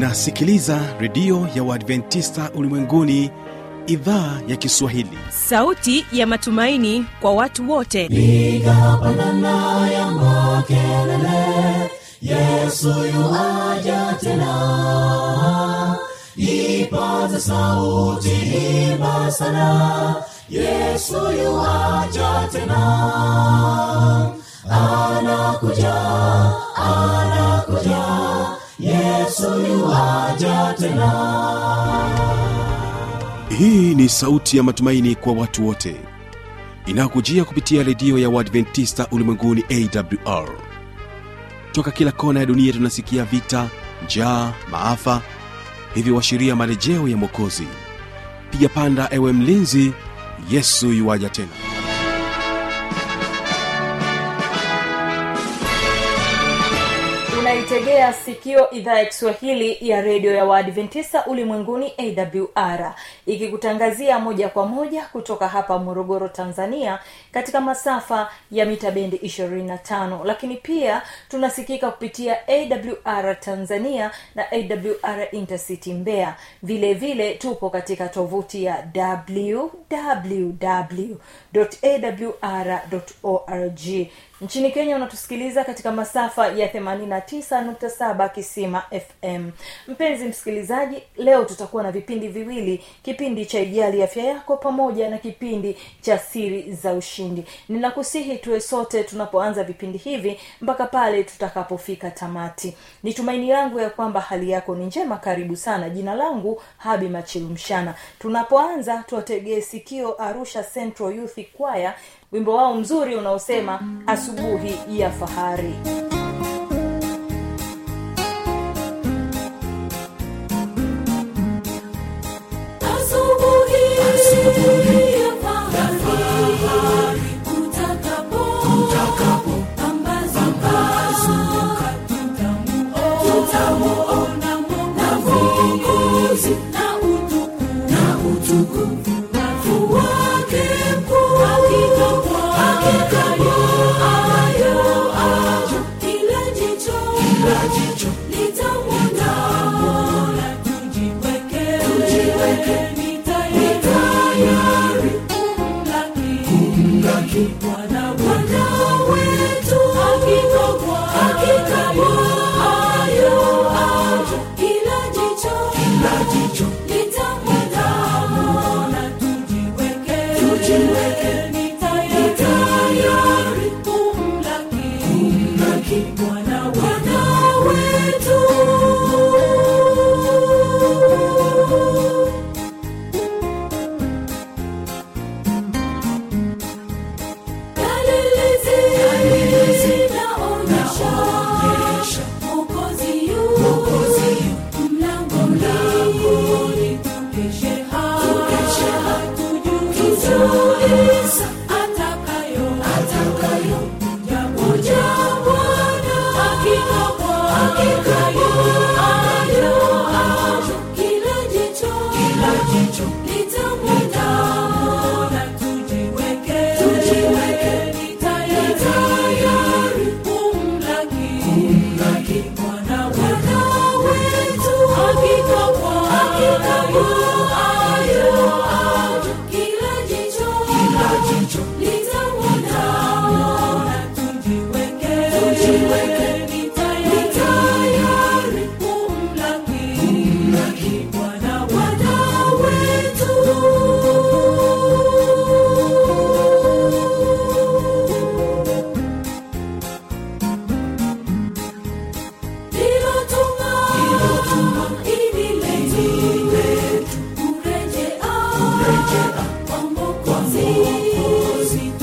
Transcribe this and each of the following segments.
unasikiliza redio ya uadventista ulimwenguni idhaa ya kiswahili sauti ya matumaini kwa watu wote piga pandana ya makelele yesu yuaja tena ipaze sauti himba sana yesu yuaja tena anakuja anakuja yesu yuaja tena hii ni sauti ya matumaini kwa watu wote inayokujia kupitia redio ya uadventista ulimwenguni awr toka kila kona ya dunia tunasikia vita njaa maafa hivyo washiria marejeo ya mwokozi piga panda ewe mlinzi yesu yuwaja tena unaitegea sikio idhaa ya kiswahili ya redio ya waadventista ulimwenguni awr ikikutangazia moja kwa moja kutoka hapa morogoro tanzania katika masafa ya mita bendi 25 lakini pia tunasikika kupitia awr tanzania na awr intercity mbeya vile vile tupo katika tovuti ya www.awr.org nchini kenya unatusikiliza katika masafa ya 89.7 kisima fm mpenzi msikilizaji leo tutakuwa na vipindi viwili kipindi cha ijali afya yako pamoja na kipindi cha siri za ushindi ninakusihi tuwe sote tunapoanza vipindi hivi mpaka pale tutakapofika tamati ni tumaini langu ya kwamba hali yako ni njema karibu sana jina langu habi machilumshana tunapoanza tuwategee sikio arusha central youth choir wimbo wao mzuri unaosema asubuhi ya fahari Asubuhi ya fahari, utakapo pambazuka, tutamuona Mwokozi na utukufu wake mkuu. Hakika yayo ajo, kila jicho litamwona. Tujiweke ni tayari kumlaki Bwana Bwana wetu. Hakika yayo ajo, kila jicho litamwona. Tujiweke ni tayari kumlaki Bwana Bwana wetu. Dalili zinaonyesha Mwokozi yu mlangoni, tukeshe hatujui atakayo kuja Bwana. Hakika yayo ajo, kila jicho litamwona. Tujiweke ni tayari kumlaki Bwana Bwana wetu. Hakika yayo ajo, kila jicho litamwona. Tujiweke ni tayari kumlaki Bwana Bwana wetu. Lilotuma ili letu kurejea kwa Mwokozi.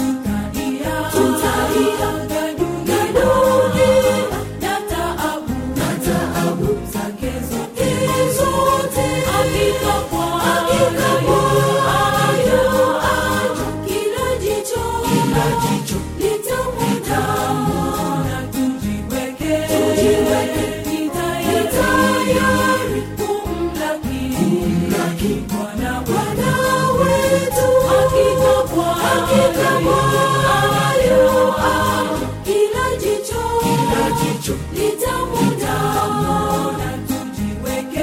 Tutaiaga dunia na taabu zake zote. Hakika yayo ajo, kila jicho litamwona. Tujiweke ni tayari kumlaki Bwana Bwana wetu. Hakika yayo ajo, kila jicho litamwona.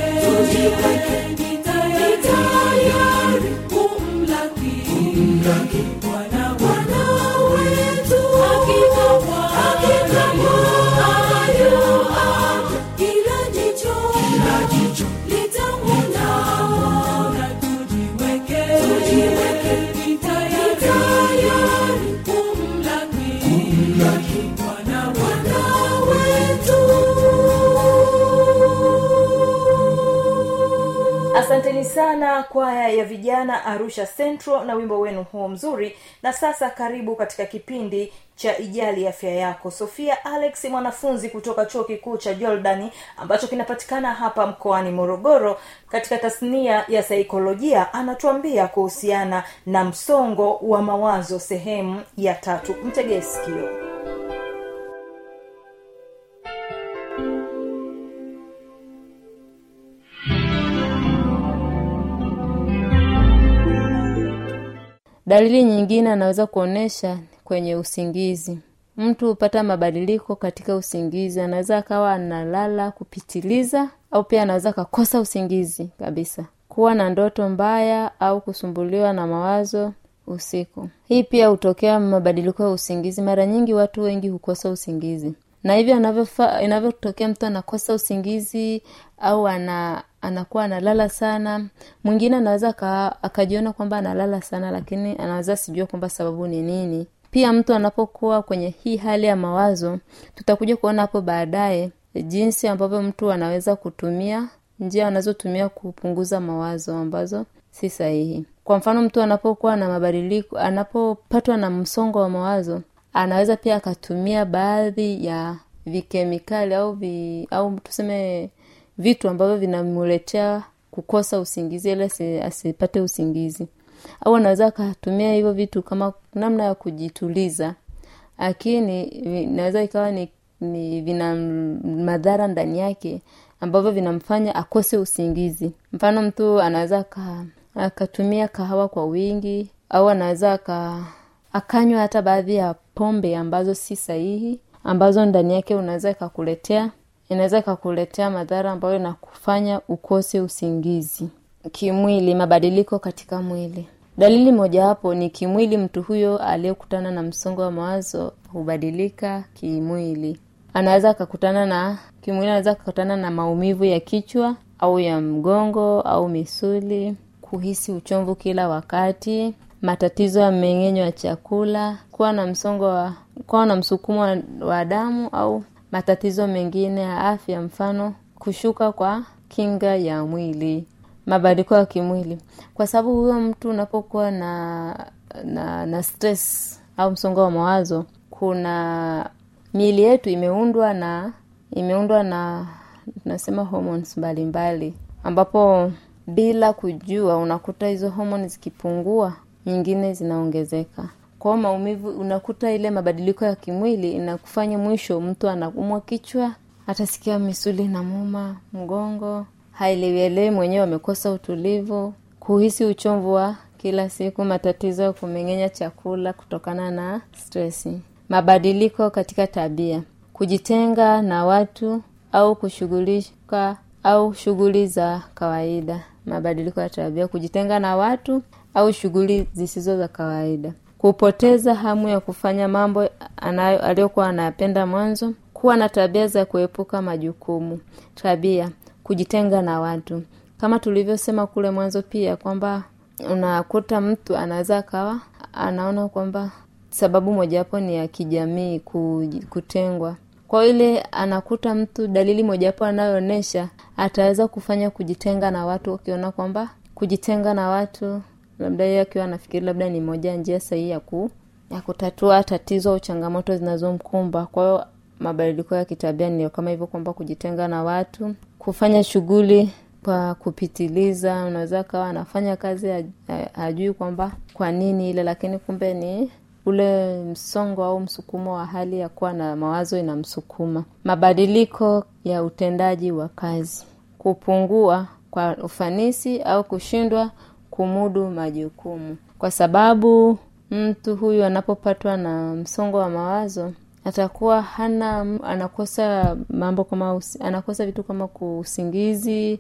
sana kwaya ya vijana arusha central na wimbo wenu huo mzuri na sasa karibu katika kipindi cha ijali afya yako sofia alex mwanafunzi kutoka chuo kikuu cha jordani ambacho kinapatikana hapa mkoani morogoro katika tasnia ya saikolojia anatuambia kuhusiana na msongo wa mawazo sehemu ya tatu mtegee sikio dalili nyingine anaweza kuonyesha kwenye usingizi mtu hupata mabadiliko katika usingizi anaweza akawa analala kupitiliza au pia anaweza akakosa usingizi kabisa kuwa na ndoto mbaya au kusumbuliwa na mawazo usiku hii pia hutokea mabadiliko ya usingizi mara nyingi watu wengi hukosa usingizi na hivyo anavyofa- inavyotokea mtu anakosa usingizi au ana anakuwa analala sana mwingine anaweza aka- akajiona kwamba analala sana lakini anaweza sijua kwamba sababu ni nini pia mtu anapokuwa kwenye hii hali ya mawazo tutakuja kuona hapo baadaye jinsi ambavyo mtu anaweza kutumia njia anazotumia kupunguza mawazo ambazo si sahihi kwa mfano mtu anapokuwa na mabadiliko anapopatwa na msongo wa mawazo anaweza pia akatumia baadhi ya vikemikali au vi, au tuseme vitu ambavyo vinamuletea kukosa usingizi ili asi- asipate usingizi au anaweza akatumia hivyo vitu kama namna ya kujituliza lakini vi- inaweza ikawa ni, ni vina m- madhara ndani yake ambavyo vinamfanya akose usingizi mfano mtu anaweza aka- akatumia kahawa kwa wingi au anaweza aka akanywa hata baadhi ya pombe ambazo si sahihi ambazo ndani yake unaweza ikakuletea inaweza ikakuletea madhara ambayo inakufanya ukose usingizi kimwili mabadiliko katika mwili dalili mojawapo ni kimwili mtu huyo aliyekutana na msongo wa mawazo hubadilika kimwili anaweza akakutana na kimwili anaweza akakutana na maumivu ya kichwa au ya mgongo au misuli kuhisi uchomvu kila wakati matatizo ya mmeng'enyo wa chakula kuwa na msongo wa kuwa na msukumo wa, wa damu au matatizo mengine ya afya mfano kushuka kwa kinga ya mwili mabadiliko ya kimwili kwa sababu huyo mtu unapokuwa na na na stress au msongo wa mawazo kuna miili yetu imeundwa na imeundwa na tunasema hormones mbalimbali ambapo bila kujua unakuta hizo homoni zikipungua nyingine zinaongezeka kwao maumivu unakuta ile mabadiliko ya kimwili inakufanya mwisho mtu anaumwa kichwa atasikia misuli na muma mgongo haelewielewi mwenyewe amekosa utulivu kuhisi uchomvu wa kila siku matatizo ya kumeng'enya chakula kutokana na stresi mabadiliko katika tabia kujitenga na watu au kushughulika au shughuli za kawaida mabadiliko ya tabia kujitenga na watu au shughuli zisizo za kawaida kupoteza hamu ya kufanya mambo anayo aliyokuwa anayapenda mwanzo kuwa na tabia za kuepuka majukumu tabia kujitenga na watu kama tulivyosema kule mwanzo pia kwamba unakuta mtu anaweza akawa anaona kwamba sababu mojawapo ni ya kijamii kuji- kutengwa kwa ile anakuta mtu dalili mojawapo anayoonyesha ataweza kufanya kujitenga na watu ukiona kwamba kujitenga na watu labda yeye akiwa anafikiri labda ni moja ya njia sahihi ya ku ya kutatua tatizo au changamoto zinazomkumba kwa hiyo mabadiliko ya kitabia ndio kama hivyo kwamba kujitenga na watu kufanya shughuli kwa kupitiliza unaweza kawa anafanya kazi haj- ha- hajui kwamba kwa nini ile lakini kumbe ni ule msongo au msukumo wa hali ya kuwa na mawazo inamsukuma mabadiliko ya utendaji wa kazi kupungua kwa ufanisi au kushindwa kumudu majukumu kwa sababu mtu huyu anapopatwa na msongo wa mawazo atakuwa hana anakosa mambo kama usi, anakosa vitu kama kuusingizi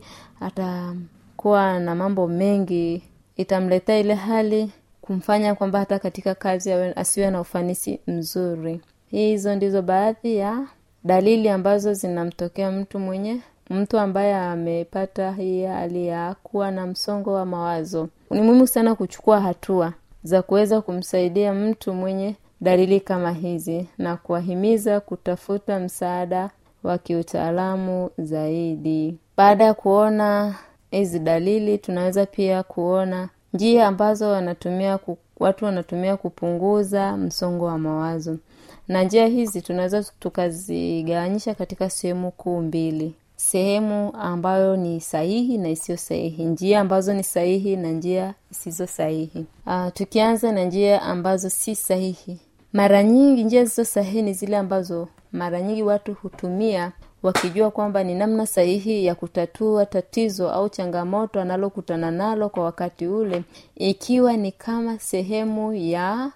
atakuwa na mambo mengi itamletea ile hali kumfanya kwamba hata katika kazi awe- asiwe na ufanisi mzuri hizo ndizo baadhi ya dalili ambazo zinamtokea mtu mwenye mtu ambaye amepata hii hali ya kuwa na msongo wa mawazo ni muhimu sana kuchukua hatua za kuweza kumsaidia mtu mwenye dalili kama hizi na kuwahimiza kutafuta msaada wa kiutaalamu zaidi baada ya kuona hizi dalili tunaweza pia kuona njia ambazo wanatumia ku, watu wanatumia kupunguza msongo wa mawazo na njia hizi tunaweza tukazigawanyisha katika sehemu kuu mbili sehemu ambayo ni sahihi na isiyo sahihi njia ambazo ni sahihi na njia zisizo sahihi uh, tukianza na njia ambazo si sahihi mara nyingi njia zisizo sahihi ni zile ambazo mara nyingi watu hutumia wakijua kwamba ni namna sahihi ya kutatua tatizo au changamoto analokutana nalo kwa wakati ule ikiwa ni kama sehemu ya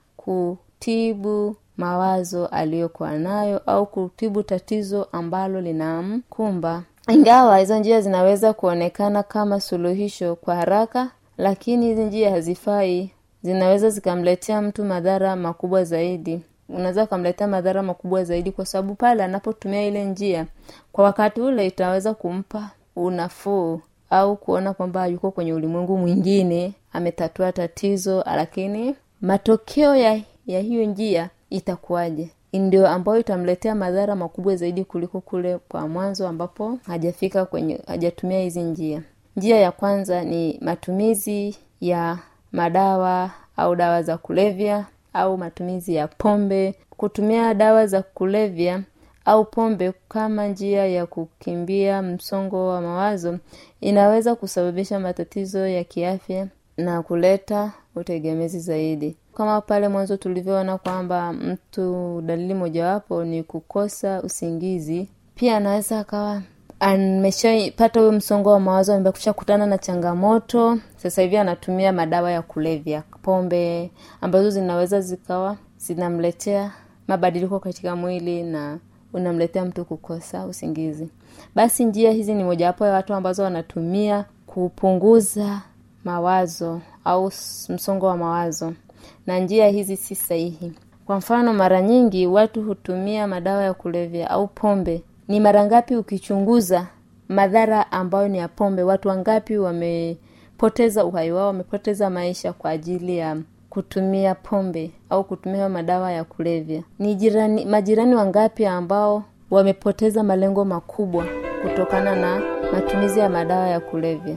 kutibu mawazo aliyokuwa nayo au kutibu tatizo ambalo linamkumba ingawa hizo njia zinaweza kuonekana kama suluhisho kwa haraka lakini hizi njia hazifai zinaweza zikamletea mtu madhara makubwa zaidi unaweza ukamletea madhara makubwa zaidi kwa sababu pale anapotumia ile njia kwa wakati ule itaweza kumpa unafuu au kuona kwamba yuko kwenye ulimwengu mwingine ametatua tatizo lakini matokeo ya, ya hiyo njia itakuwaje ndio ambayo itamletea madhara makubwa zaidi kuliko kule kwa mwanzo ambapo hajafika kwenye hajatumia hizi njia njia ya kwanza ni matumizi ya madawa au dawa za kulevya au matumizi ya pombe kutumia dawa za kulevya au pombe kama njia ya kukimbia msongo wa mawazo inaweza kusababisha matatizo ya kiafya na kuleta utegemezi zaidi kama pale mwanzo tulivyoona kwamba mtu dalili mojawapo ni kukosa usingizi pia anaweza akawa ameshapata huyo msongo wa mawazo amekusha kutana na changamoto sasa hivi anatumia madawa ya kulevya pombe ambazo zinaweza zikawa zinamletea mabadiliko katika mwili na unamletea mtu kukosa usingizi basi njia hizi ni mojawapo ya watu ambazo wanatumia kupunguza mawazo au msongo wa mawazo na njia hizi si sahihi kwa mfano mara nyingi watu hutumia madawa ya kulevya au pombe ni mara ngapi ukichunguza madhara ambayo ni ya pombe watu wangapi wamepoteza uhai wao wamepoteza maisha kwa ajili ya kutumia pombe au kutumia madawa ya kulevya ni jirani majirani wangapi ambao wamepoteza malengo makubwa kutokana na matumizi ya madawa ya kulevya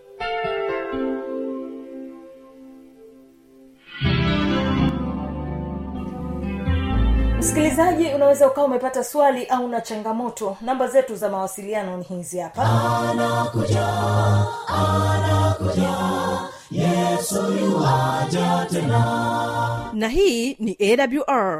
msikilizaji unaweza ukawa umepata swali au na changamoto namba zetu za mawasiliano ni hizi hapa na hii ni awr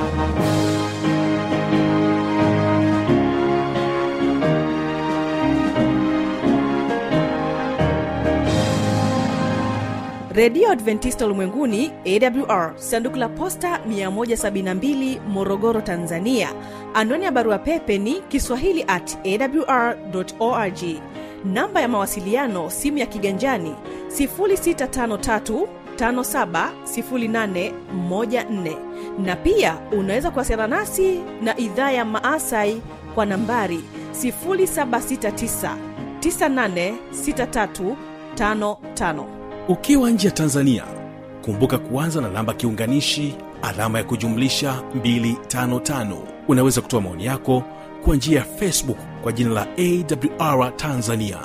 redio adventista ulimwenguni awr sanduku la posta 172 morogoro tanzania anwani ya barua pepe ni kiswahili at awr org namba ya mawasiliano simu ya kiganjani 653 570814 na pia unaweza kuwasiliana nasi na idhaa ya maasai kwa nambari 769 986355 ukiwa nje ya tanzania kumbuka kuanza na namba kiunganishi alama ya kujumlisha 255 unaweza kutoa maoni yako kwa njia ya facebook kwa jina la awr tanzania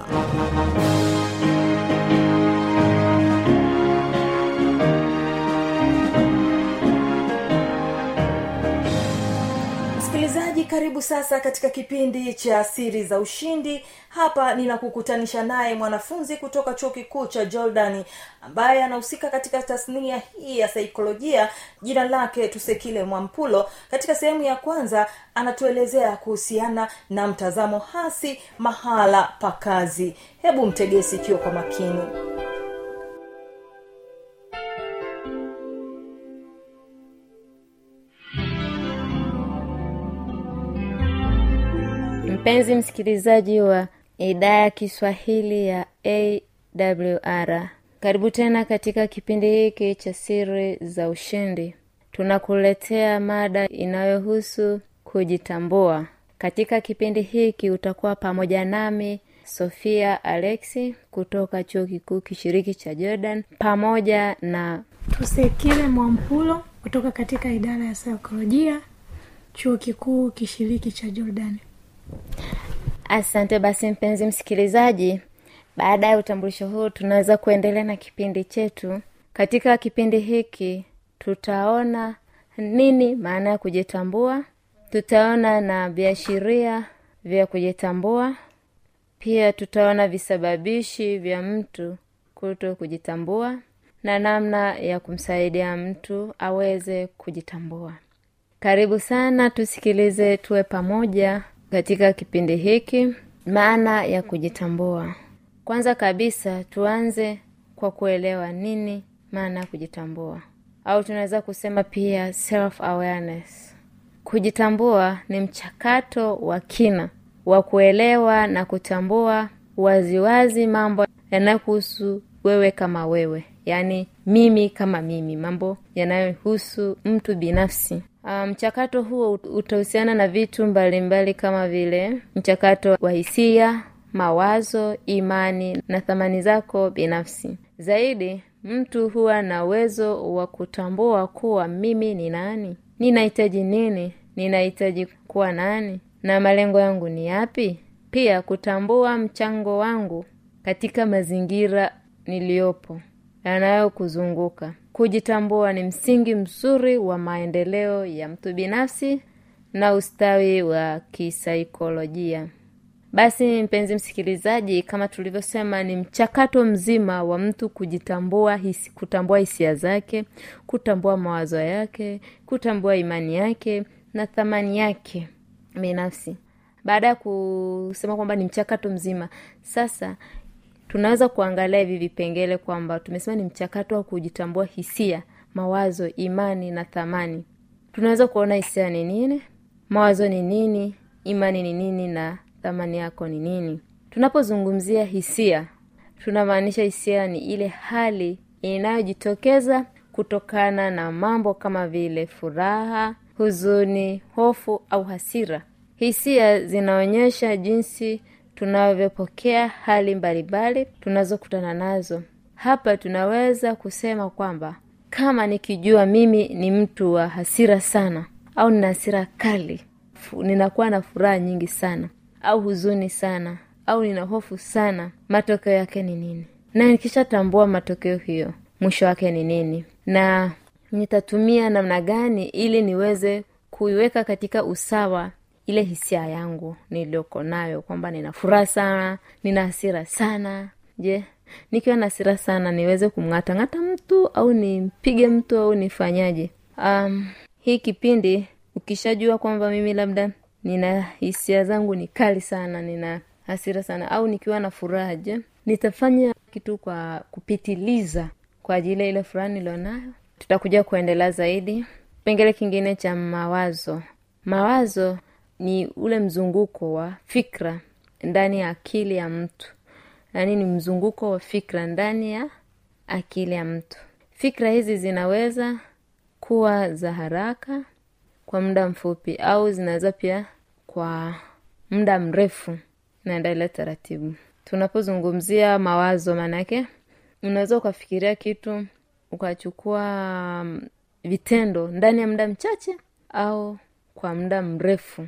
msikilizaji karibu sasa katika kipindi cha siri za ushindi hapa ninakukutanisha naye mwanafunzi kutoka chuo kikuu cha jordani ambaye anahusika katika tasnia hii ya saikolojia jina lake tusekile mwampulo katika sehemu ya kwanza anatuelezea kuhusiana na mtazamo hasi mahala pa kazi hebu mtegee sikio kwa makini mpenzi msikilizaji wa idhaa ya kiswahili ya awr karibu tena katika kipindi hiki cha siri za ushindi tunakuletea mada inayohusu kujitambua katika kipindi hiki utakuwa pamoja nami sofia alexi kutoka chuo kikuu kishiriki cha jordan pamoja na tusekile mwampulo kutoka katika idara ya saikolojia chuo kikuu kishiriki cha jordani asante basi mpenzi msikilizaji baada ya utambulisho huu tunaweza kuendelea na kipindi chetu katika kipindi hiki tutaona nini maana ya kujitambua tutaona na viashiria vya kujitambua pia tutaona visababishi vya mtu kuto kujitambua na namna ya kumsaidia mtu aweze kujitambua karibu sana tusikilize tuwe pamoja katika kipindi hiki maana ya kujitambua kwanza kabisa tuanze kwa kuelewa nini maana ya kujitambua au tunaweza kusema pia self awareness kujitambua ni mchakato wa kina wa kuelewa na kutambua waziwazi mambo yanayohusu wewe kama wewe yaani mimi kama mimi mambo yanayohusu mtu binafsi Ah, mchakato um, huo utahusiana na vitu mbalimbali mbali kama vile mchakato wa hisia mawazo imani na thamani zako binafsi zaidi mtu huwa na uwezo wa kutambua kuwa mimi ni nani ninahitaji nini ninahitaji kuwa nani na malengo yangu ni yapi pia kutambua mchango wangu katika mazingira niliyopo yanayokuzunguka kujitambua ni msingi mzuri wa maendeleo ya mtu binafsi na ustawi wa kisaikolojia basi mpenzi msikilizaji kama tulivyosema ni mchakato mzima wa mtu kujitambua hisi, kutambua hisia zake kutambua mawazo yake kutambua imani yake na thamani yake binafsi baada ya kusema kwamba ni mchakato mzima sasa tunaweza kuangalia hivi vipengele kwamba tumesema ni mchakato wa kujitambua hisia mawazo imani na thamani tunaweza kuona hisia ni nini mawazo ni nini imani ni nini na thamani yako ni nini tunapozungumzia hisia tunamaanisha hisia ni ile hali inayojitokeza kutokana na mambo kama vile furaha huzuni hofu au hasira hisia zinaonyesha jinsi tunavyopokea hali mbalimbali tunazokutana nazo hapa tunaweza kusema kwamba kama nikijua mimi ni mtu wa hasira sana au nina hasira kali fu- ninakuwa na furaha nyingi sana au huzuni sana au nina hofu sana matokeo yake ni nini na nikishatambua matokeo hiyo mwisho wake ni nini na nitatumia namna gani ili niweze kuiweka katika usawa ile hisia yangu niliyoko nayo kwamba nina furaha sana nina hasira sana je nikiwa na hasira sana niweze kumng'atang'ata mtu au nimpige mtu au nifanyaje um, hii kipindi ukishajua kwamba mimi labda nina hisia zangu ni kali sana nina hasira sana au nikiwa na furaha je nitafanya kitu kwa kupitiliza kwa ajili ya ile furaha nilionayo tutakuja kuendelea zaidi kipengele kingine cha mawazo mawazo ni ule mzunguko wa fikra ndani ya akili ya mtu yaani ni mzunguko wa fikra ndani ya akili ya mtu fikra hizi zinaweza kuwa za haraka kwa muda mfupi au zinaweza pia kwa muda mrefu naendelea taratibu tunapozungumzia mawazo maanake unaweza ukafikiria kitu ukachukua mm, vitendo ndani ya muda mchache au kwa muda mrefu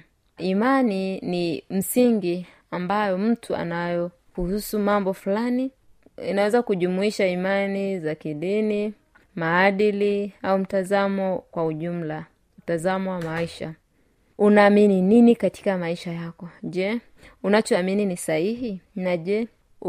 imani ni msingi ambayo mtu anayo kuhusu mambo fulani inaweza kujumuisha imani za kidini maadili au mtazamo kwa ujumla mtazamo wa maisha unaamini nini katika maisha yako je unachoamini ni sahihi na je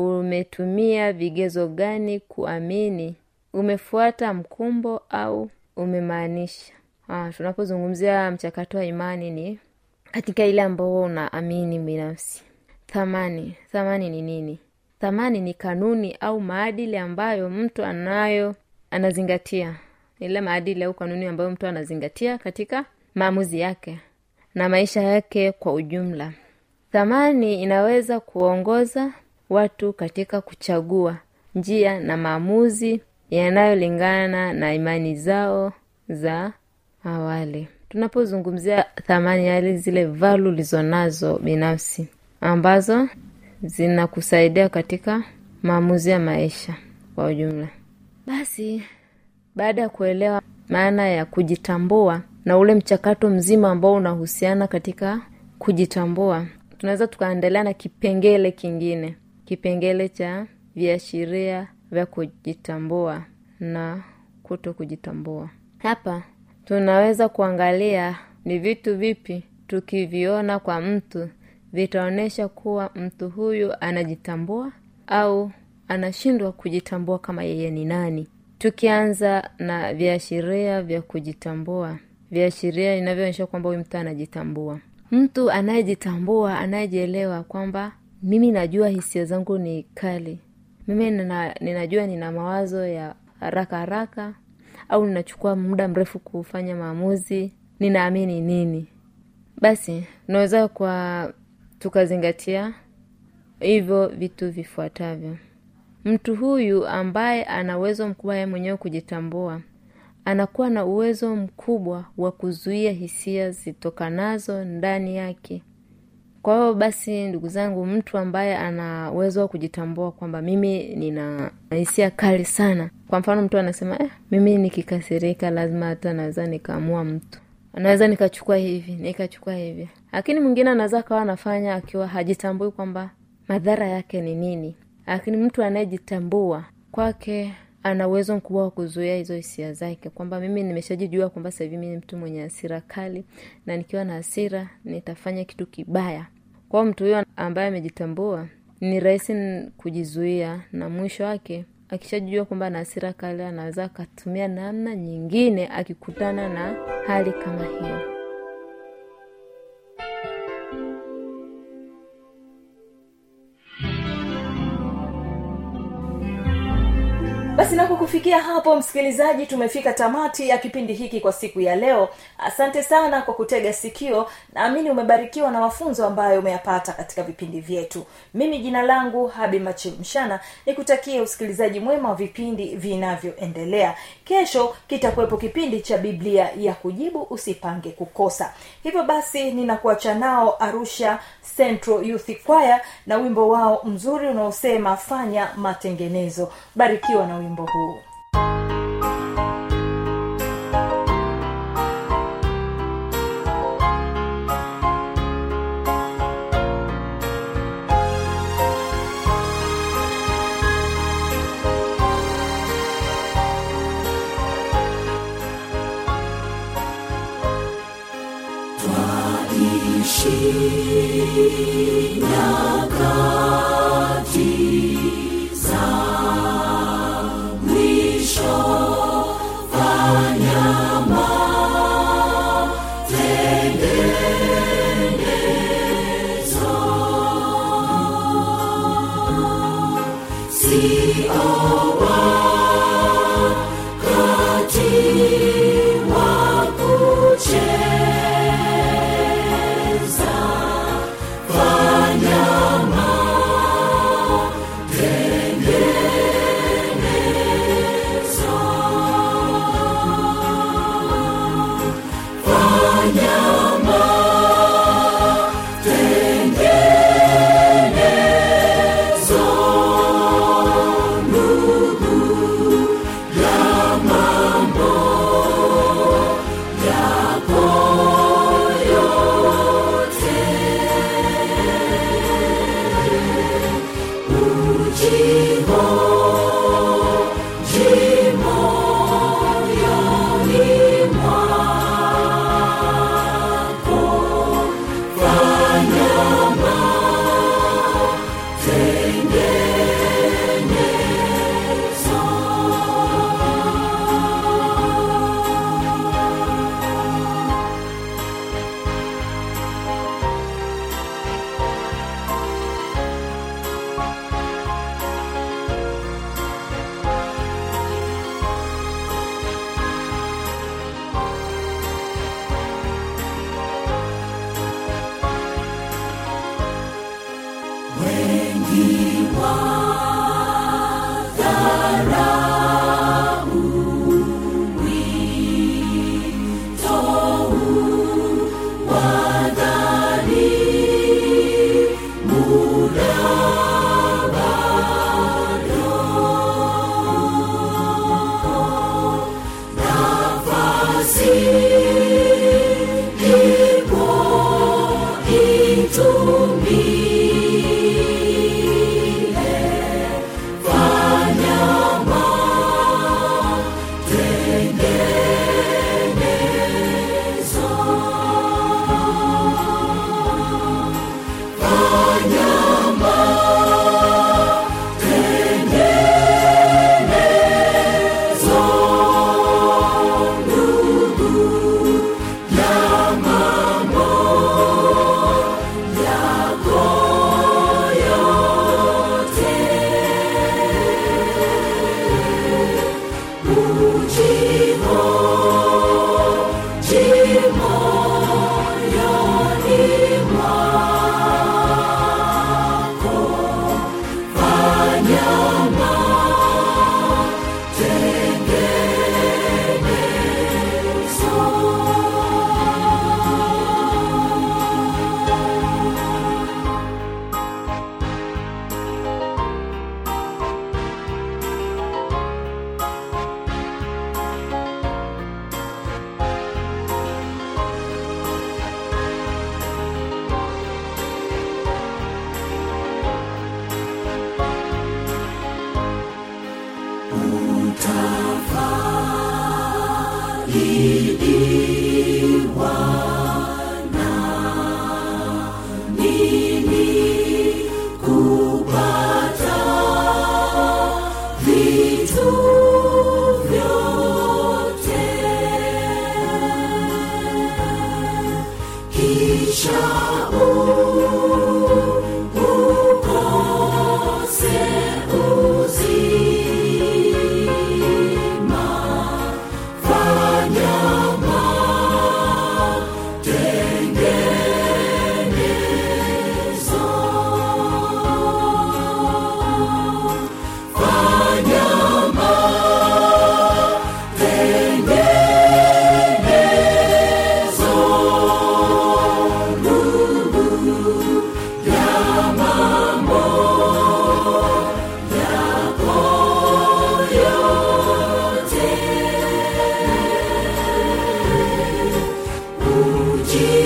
umetumia vigezo gani kuamini umefuata mkumbo au umemaanisha ah, tunapozungumzia mchakato wa imani ni katika ile ambao unaamini binafsi thamani thamani ni nini thamani ni kanuni au maadili ambayo mtu anayo anazingatia ile maadili au kanuni ambayo mtu anazingatia katika maamuzi yake na maisha yake kwa ujumla thamani inaweza kuongoza watu katika kuchagua njia na maamuzi yanayolingana na imani zao za awali tunapozungumzia thamani yale zile valu ulizonazo binafsi ambazo zinakusaidia katika maamuzi ya maisha kwa ujumla basi baada ya kuelewa maana ya kujitambua na ule mchakato mzima ambao unahusiana katika kujitambua tunaweza tukaendelea na kipengele kingine kipengele cha viashiria vya kujitambua na kuto kujitambua hapa tunaweza kuangalia ni vitu vipi tukiviona kwa mtu vitaonyesha kuwa mtu huyu anajitambua au anashindwa kujitambua kama yeye ni nani tukianza na viashiria vya kujitambua viashiria inavyoonyesha kwamba huyu mtu anajitambua mtu anayejitambua anayejielewa kwamba mimi najua hisia zangu ni kali mimi nina, ninajua nina mawazo ya haraka haraka au ninachukua muda mrefu kufanya maamuzi ninaamini nini basi tunaweza kwa tukazingatia hivyo vitu vifuatavyo mtu huyu ambaye ana uwezo mkubwa yeye mwenyewe kujitambua anakuwa na uwezo mkubwa wa kuzuia hisia zitokanazo ndani yake kwa hiyo basi ndugu zangu mtu ambaye ana uwezo wa kujitambua kwamba mimi nina hisia kali sana kwa mfano mtu anasema eh, mimi nikikasirika lazima hata naweza nikaamua mtu naweza nikachukua hivi nikachukua hivi lakini mwingine anaweza akawa anafanya akiwa hajitambui kwamba madhara yake ni nini lakini mtu anayejitambua kwake ana uwezo mkubwa wa kuzuia hizo hisia zake kwamba mimi nimeshajijua kwamba sasa hivi mimi ni mtu mwenye hasira kali na nikiwa na hasira nitafanya kitu kibaya kwao mtu huyo ambaye amejitambua ni rahisi n- kujizuia na mwisho wake akishajijua kwamba ana hasira kali anaweza akatumia namna nyingine akikutana na hali kama hiyo basi napo kufikia hapo msikilizaji tumefika tamati ya kipindi hiki kwa siku ya leo asante sana kwa kutega sikio naamini umebarikiwa na mafunzo ambayo umeyapata katika vipindi vyetu mimi jina langu habi machimshana nikutakie usikilizaji mwema wa vipindi vinavyoendelea kesho kitakuwepo kipindi cha biblia ya kujibu usipange kukosa hivyo basi ninakuacha nao arusha central youth choir na wimbo wao mzuri unaosema fanya matengenezo barikiwa na wimbo huu kisha ukose uzima fanya matengenezo fanya matengenezo ndugu ya mambo yako yote uji